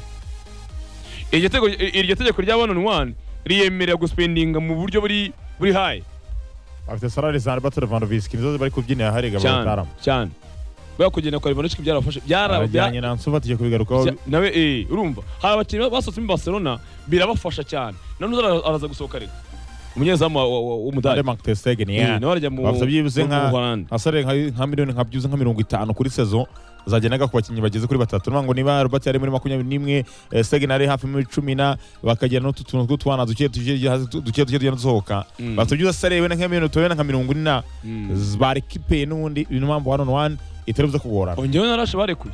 iryo tegeko iryo tegeko rya one on one riyemerera guspendinga mu buryo buri buri high bafite salari za Alberto Lewandowski nizo bari kubyinira harega cyane abatarama cyane bwa kugenda kwa Lewandowski byarafashe byara abajyanye na Ansu Fati kubigarukaho bya- nawe eh urumva hari abakinnyi basohotse muri Barcelona birabafasha cyane na none ara- araza gusohoka ariko umunyezamu wa- wa- wa- w'umudari Ade Mark Ter Stegen Eh, yeah. nawe arajya mu bafite byibuze mu- nka mu Buholandi. asare nka nka miliyoni nka byuze nka mirongo itanu kuri saison zagenaga ku bakinnyi bageze kuri batatu nivuga ngo niba Robert yari muri makumyabiri n'imwe eh, Stegen ari hafi muri cumi na bakagira n'utu tuntu tw'utwana duke duke hasi, tu- duke duke tugenda dusohoka Mm. bafite byibuze asare wenda nka miliyoni tubona nka mirongo ine na Mm. barikipe n'ubundi ni mpamvu one on one itari buze kugorana ongeyeho na rashe barekuye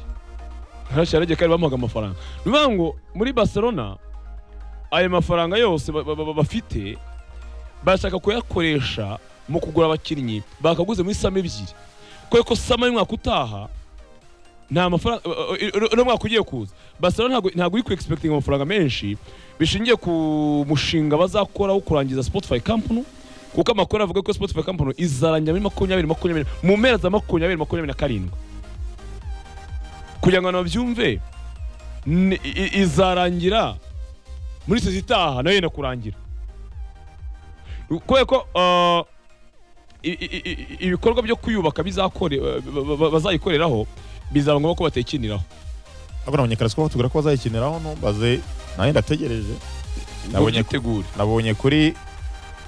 rashe yaragiye kandi bamuhaga amafaranga ni ukuvuga ngo muri barcelona ayo mafaranga yose ba- ba- ba- bafite bashaka kuyakoresha mu kugura abakinnyi bakaguze muri sama ebyiri kubera ko sama y'umwaka utaha nta mafaranga uno mwaka ugiye kuza barcelona ntabwo- ntabwo uri kuexpectinga amafaranga menshi bishingiye ku mushinga bazakora wo kurangiza spotify kampani kuko amakuru avuga ko spotify kampani izarangira muri makumyabiri makumyabiri mu mpera za makumyabiri makumyabiri na karindwi kugira ngo abantu babyumve ni- i- izarangira muri sezi itaha nayo yenda kurangira kubera ko ah, i- i- i- i- ibikorwa byo kuyubaka bizakore- ba- ba- ba- bazayikoreraho bizaba ngombwa ko batekiniraho ntabwo nabonye ko batubwira ko bazayikiniraho ntumbaze nanjye ndategereje Nabonye ko- Ubyitegure. nabonye kuri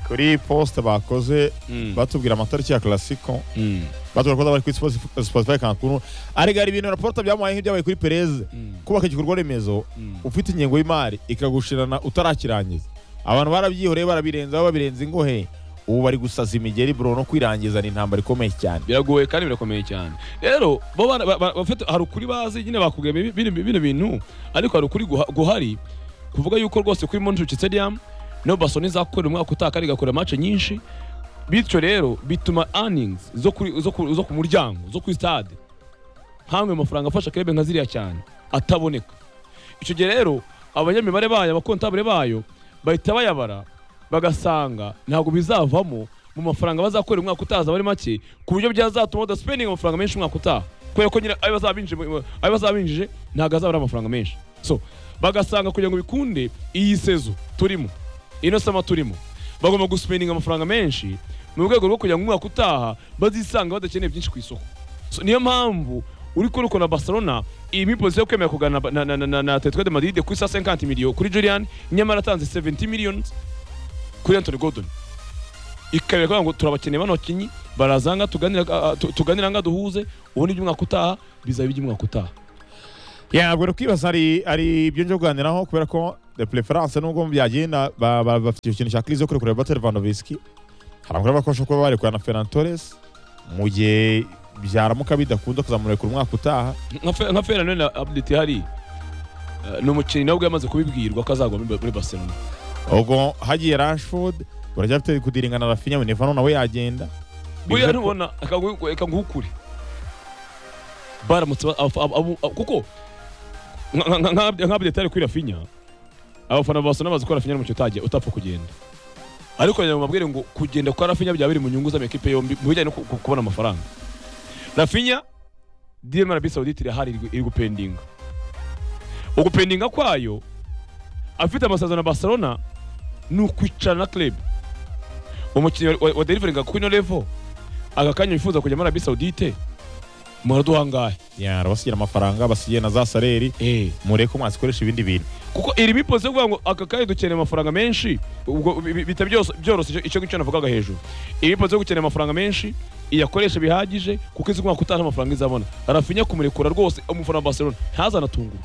kuri poste bakoze Mm. batubwira amatariki ya classico Mm. batubwira ko bari kuri Spotify- Spotify Cancun arega hari ibintu raporo byamuhaye nk'ibyabaye kuri Perez Mm. kubaka igikorwa remezo Mm. ufite ingengo y'imari ikagushirana utarakirangiza abantu barabyihoreye barabirenzaho babirenza ingohe ubu bari gusaza imigeri bro no kwirangizana intambara ikomeye cyane biragoye kandi birakomeye cyane rero bo bara- ba- ba- bafite hari ukuri bazi nyine bakubwiye bi- bino bino bintu ariko hari ukuri guha- guhari kuvuga yuko rwose kuri Montjuic Stadium no Barcelona izakorera umwaka utaha kandi igakora match nyinshi bityo rero bituma earnings zo kuri zo ku, zo ku muryango zo kuri stade hamwe amafaranga afasha club nka ziriya cyane ataboneka icyo gihe rero abanyamibare bayo abakontabure bayo bahita bayabara bagasanga ntabwo bizavamo mu mafaranga bazakorera umwaka utaza bari make ku buryo byazatuma badasipendinga amafaranga menshi umwaka utaha kubera ko nyine ayo bazaba binjije mu- ayo bazaba binjije ntabwo azaba ari amafaranga menshi so bagasanga kugira ngo bikunde iyi sezo turimo ino sama turimo bagomba gusipendinga amafaranga menshi mu rwego rwo kugira ngo umwaka utaha bazisanga badakeneye byinshi ku isoko so, niyo mpamvu uri kuruko na Barcelona iyi mipozi yo kwemera kugana na, na, na, na, na Atletico de Madrid kuri 150 million kuri Julian nyamara atanze 70 millions kuri Anthony Gordon ikabera ngo turabakeneye bano bakinnyi barazanga tuganira ah, tu- tuganira nga duhuze ubundi iby'umwaka utaha bizaba iby'umwaka utaha ya ntabwo kwibaza ari ari ibyo nje kuganiraho kubera ko de preference nubwo byagenda ba- ba- bafite ikintu cya crise yo kurekura Robert Lewandowski hari abagore bakosha kuba barekura na Ferran Torres mu gihe byaramuka bidakunda kuzamurekura umwaka utaha Nka Fe- nka Ferran na update hari ni umukinnyi nawe ubwo yamaze kubibwirwa ko azagwa muri muri Barcelona ubwo hagiye Rashford baracyafite kudiringana Rafinha Benevano nawe yagenda Bivuze buriya ko- ntubona reka nguhe- reka nguhe ukuri baramutse ba- abafa- abo- abo- abo- kuko nka- nka- nka- nka detari kuri Rafinha abafana ba Barcelona bazi ko Rafinha ari umukinnyi utagiye utapfa kugenda ariko ngira ngo mbabwire ngo kugenda kwa Rafinha byaba biri mu nyungu z'amakipe yombi mu bijyanye no ku- ku- kubona amafaranga Rafinha Dieu Marabi Saoudite irahari iri gu- iri gupendinga ugupendinga kwayo afite amasezerano na Barcelona ni ukwicara na club umukinnyi wa- wa deliveringa kuri no level aka kanya wifuza kujya muri Arabi Saoudite muraduha angahe ya basigira amafaranga basigiye na za saleri eh mureke umwasi ikoresha ibindi bintu kuko iri bipoze kuvuga ngo aka kanya dukeneye amafaranga menshi ubwo bi- bi- bita byose byoroshye icyo- icyo ngicyo navugaga hejuru iri bipoze gukeneye amafaranga menshi iyakoresha bihagije kuko izi umwaka utaha amafaranga izabona Rafinha kumurekura rwose umufana wa Barcelona ntazanatungurwa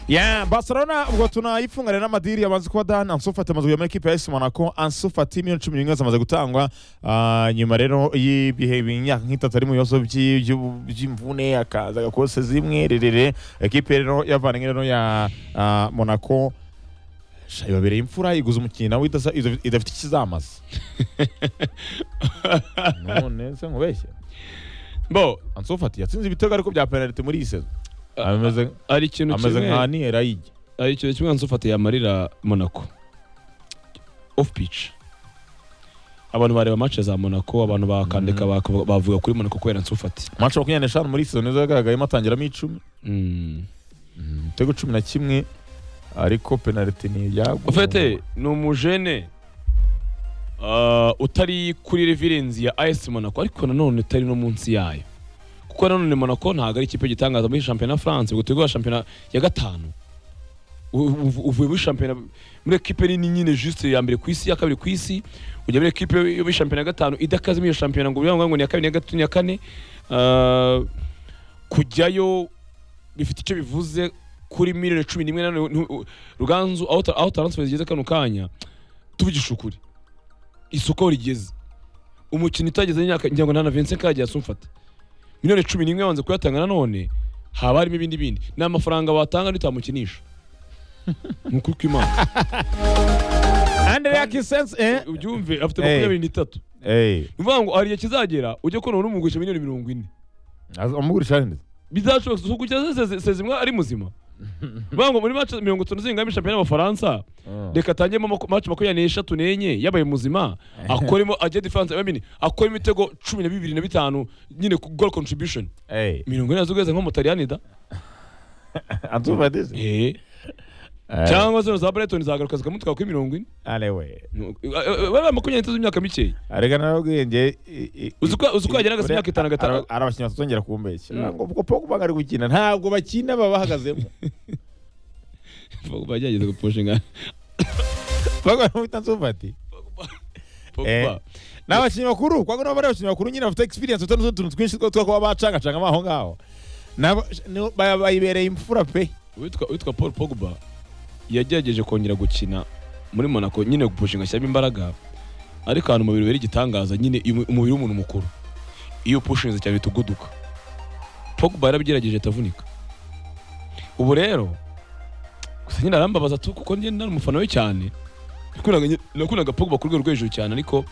ya Barcelona ubwo tunayifunganye n'amadiri yamaze kuba dan Ansu Fati amaze kujya muri ekipe ya AS Monaco Ansu Fati miliyoni cumi n'imwe zamaze gutangwa Ah, nyuma rero y'ibihe imyaka nk'itatu ari mu bibazo by'i- by'u- by'imvune akaza agakose zimwe rerere ekipe rero yavanye rero ya ah, Monaco sha ibabereye imfura iguza umukinnyi nawe idasa- ida- idafite ikizamaza none se nkubeshye bo ansufati yatsinze ibitego ariko bya penaliti muri iyi sezo ameze hari ikintu ameze kimwe- nka niera yijya hari ikintu kimwe nsufatiye amarira monaco off pitch abantu bareba match za monaco abantu bakandika bakavuga- bavuga kuri monaco kubera nsufati mace makumyabiri n'eshanu muri iyi sezo nizo yagaragayemo atangiramo icumi Mm. ibitego cumi na kimwe ariko penaliti ni ibyagwa ufite ni umujene ah, utari kuri revirensi ya AS Monaco ariko nanone utari no munsi yayo kuko nanone Monaco ntabwo ari ikipe gitangaza muri shampiyona France ngo tugwa shampiyona ya gatanu U- uv- uvuye muri shampiyona muri ekipe nini nyine juste ya mbere ku isi ya kabiri ku isi ujya muri ekipe yo muri shampiyona ya gatanu idakaze muri iyo shampiyona ngo ubivuga ngo ni iya kabiri ni iya gatatu ni iya kane Ah, kujyayo bifite icyo bivuze kuri miliyoni cumi n'imwe nanone ntu- ruganzu aho ta- aho taransiferi zigeze kano kanya tuvugisha ukuri isoko aho rigeze umukinnyi utageze imyaka ngira ngo nta na vincent kagiye asumfata miliyoni cumi n'imwe wanze kuyatanga nanone haba harimo ibindi bindi ni amafaranga watanga ntitamukinisha ni ukuri kw'imana Andrea Kisense eh ubyumve afite Hey. makumyabiri n'itatu eh ni ukuvuga ngo hari igihe kizagera ujye kubona umuntu umugurisha miliyoni mirongo ine amugurisha neza bizashoboka si ukugeza sezimwa ari muzima bivuga ngo muri mace mirongo itanu zingana shampiyona y'abafaransa reka atangemo mako- match makumyabiri n'eshatu n'enye yabaye muzima akoremo ajya defense I mean, akora imitego cumi na bibiri na bitanu nyine ku goal contribution eh mirongo ine zugeze nk'umutaliyani da ansufati se Eh. cyangwa zino za Brighton zagaruka zikamutwara kuri mirongo ine arewe No, eh, eh, bariya makumyabiri n'itatu z'imyaka mikeya arega narawubwenge uzi ko uzi ko yageraga se imyaka itanu agatanu ari abakinnyi batazongera kumbeshya Mm. ngo ubwo Pogba ari gukina ntabwo bakina baba bahagazemo bagerageza guposhinga Pogba bamwita ansufati Eh. ni abakinnyi bakuru kwa nabo ari abakinnyi bakuru nyine bafite experience bafite n'utundi tuntu twinshi two kuba bacangacangamo aho ngaho Nabo- ni- ba- bayibereye imfura pe witwa witwa Paul Pogba yagerageje kongera gukina muri Monaco nyine gupushinga ashyiramo imbaraga ariko ahantu umubiri wera igitangaza nyine umu- umubiri w'umuntu mukuru iyo upushinze cyane uhita uguduka Pogba yarabigerageje atavunika ubu rero gusa nyine arambabaza tu kuko njye nari umufana we cyane nakundaga nyine- nakundaga Pogba ku rwego rwo hejuru cyane ariko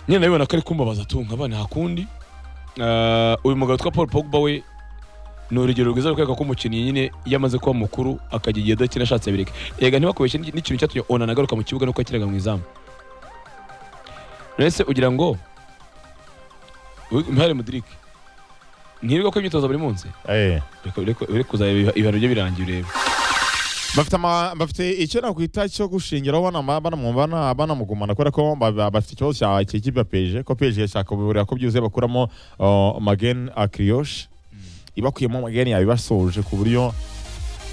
nyine nabibona ko ari kumbabaza tu nkaba nta kundi Ah, uyu mugabo witwa Paul Pogba we ni urugero rwiza rukwereka ko umukinnyi nyine iyo amaze kuba mukuru akajya igihe adakina ashatse abireka yega ntibakubeshye n'i- n'ikintu cyatumye onana agaruka mu kibuga nuko yakinaga mu izamu mbese ugira ngo impare mudirike ntirirwa ko imyitozo buri munsi Reka- reka- ure kuzaba ibiha- ibihano bye birangiye urebe bafite ama- bafite icyo nakwita cyo gushingiraho banama- banamwumva na- banamugumana kubera ko ba- ba- bafite ikibazo cya cy'ikipe ya peje ko peje yashaka kubiburira ko byuzuye bakuramo uh, mageni akiriyoshe ibakuyemo mageni yabibasoje ku buryo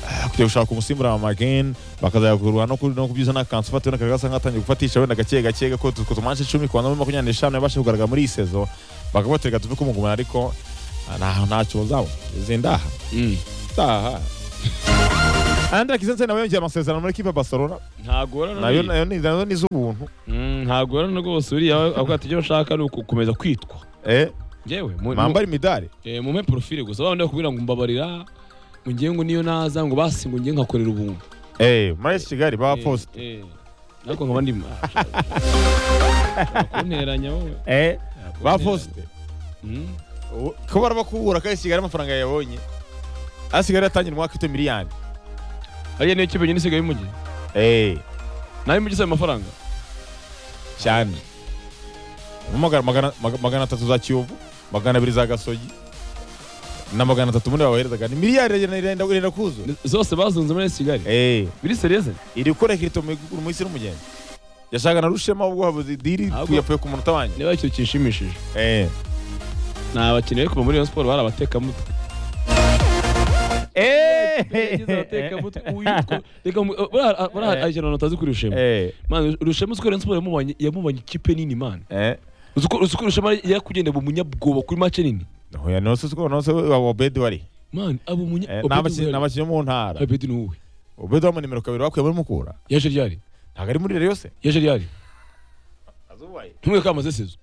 ah, kujya gushaka umusimbura wa mageni bakazayakurura no ku- no ku byiza n'akanzu ufata wenda kagasa nk'atangiye gufatisha wenda gake gake ko ku tumanshi icumi ku bantu makumyabiri n'eshanu yabasha kugaragara muri iyi sezo bakabatega tuve kumugumana ariko ah, nta ntacyo bazabona zindaha utaha Andre Kisense nawe yongeye amasezerano muri ekipa ya Barcelona ntagorana nayo nayo ni nayo ni iz'ubuntu ntagorana rwose uriya avuga ati icyo bashaka ni ugukomeza kwitwa eh ngewe mu- mu- mwambare imidari Eh, mume profile gusa babandi bakubwira ngo mbabarira ngo ngiye ngo niyo naza ngo basi ngo ngiye nkakorera ubuntu eh muri AS Kigali ba post Eh, eh. ariko nkaba ndi kunteranya wowe eh ba Nteranya. post Mm. U- ko baraba kubura ko AS Kigali amafaranga yabonye AS Kigali yatangira umwaka ufite miliyoni ariya niyo kipe nyine isigaye y'umujyi eh nawe imujyi isaba amafaranga cyane Mu magana magana maga- magana atatu za Kiyovu magana abiri za Gasogi na magana atatu muri babaherezaga ni miliyari iragenda- irenda irenda kuzuza zose bazunze muri AS kigali eh biri serieze iri gukora kirito mu iguru mu isi n'umugeni yashaka na rushema ubwo habuze diri Ahubwo- yapfuye ku munota wanjye niba icyo kinshimishije eh ni abakinnyi bari kuva muri Rayon Sports bari abatekamutwe yagize abatekamutwe uyu two- reka mu- eh, buriya- ah, buriya hari ikintu utazi kuri rushema Eh, Man, rushema uzi ko Rayon Sports yamubonye yamubonye ikipe nini man eh. uzi ko uzi ko rushema yari kugenda mu munyabwoba kuri mace nini Oya, nose siko nose wa Obedi wari. man abo munya Eh, Obedi N'abakinnyi Uwera- n'abakinnyi bo mu ntara. Obedi ni uwe Obedi wa mu nimero kabiri bakuye muri Mukura. yaje ryari Ntabwo ari muri Rayon se. yaje ryari ntumwe kamaze sezo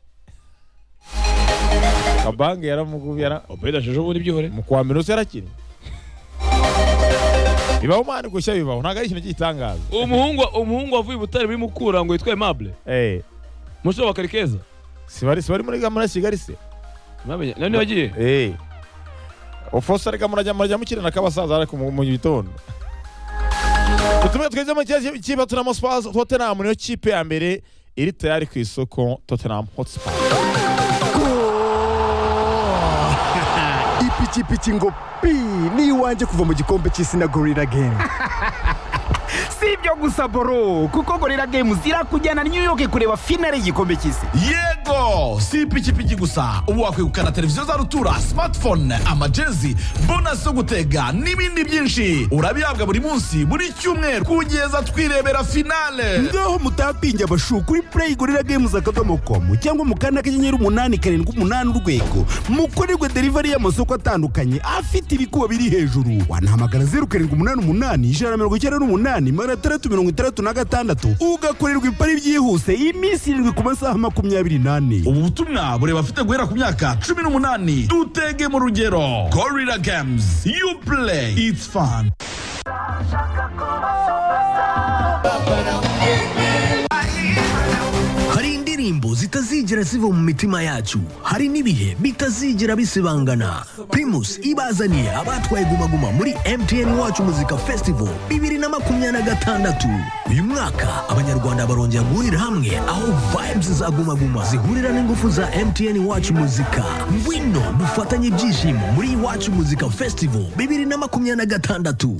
Kabange yaramugubye yara obedi ajeje ubundi byihore mu kwa mbere nose yarakina. bibaho umwana gushya bibaho ntabwo ari ikintu cy'igitangaza umuhungu umuhungu wavuye i butare muri mukura ngo yitwa aimable Eh, umusore wa karikeza si bari si bari muri muri kigali se mwamenya nani wagiye Eh. Ofose reka murajya murajya mukirana k'abasaza ariko mu mu gitondo dutume tweze mu kibazo cy'iba Tottenham Hotspur Tottenham niyo kipe ya mbere iri tayari ku isoko Tottenham Hotspur ipikipiki ngo pi ni iwanjye kuva mu gikombe cy'isi na gorira gemu si ibyo gusa boro kuko gorira gemu zirakujyana new york kureba finale y'igikombe cy'isi yego si ipikipiki gusa ubu wakwegukana televiziyo za rutura smartphone amajezi bonasi yo gutega n'ibindi byinshi urabihabwa buri munsi buri cyumweru kugeza twirebera finale ngaho mutapinge abashu kuri play gorira games akadomo komu cyangwa mu kanda kanyenyeri umunani karindwi umunani urwego mukorerwe delivery y'amasoko atandukanye afite ibikuba biri hejuru wanahamagara zeru karindwi umunani umunani ijana na mirongo icyenda n'umunani magana atandatu mirongo itandatu na gatandatu ugakorerwa ipari byihuse iminsi irindwi ku masaha makumyabiri n'ane ubu butumwa bureba afite guhera ku myaka cumi n'umunani dutege mu rugero gorira games you play it's fun hari indirimbo zitazigera ziva mu mitima yacu hari n'ibihe bitazigera bisibangana primus ibazaniye abatwaye gumaguma muri mtn wacu muzika festival bibiri na makumyabiri na gatandatu uyu mwaka abanyarwanda barongera guhurira hamwe aho vibes za gumaguma zihurira n'ingufu za mtn wacu muzika ngwino dufatanye ibyishimo muri iwacu muzika festival bibiri na makumyabiri na gatandatu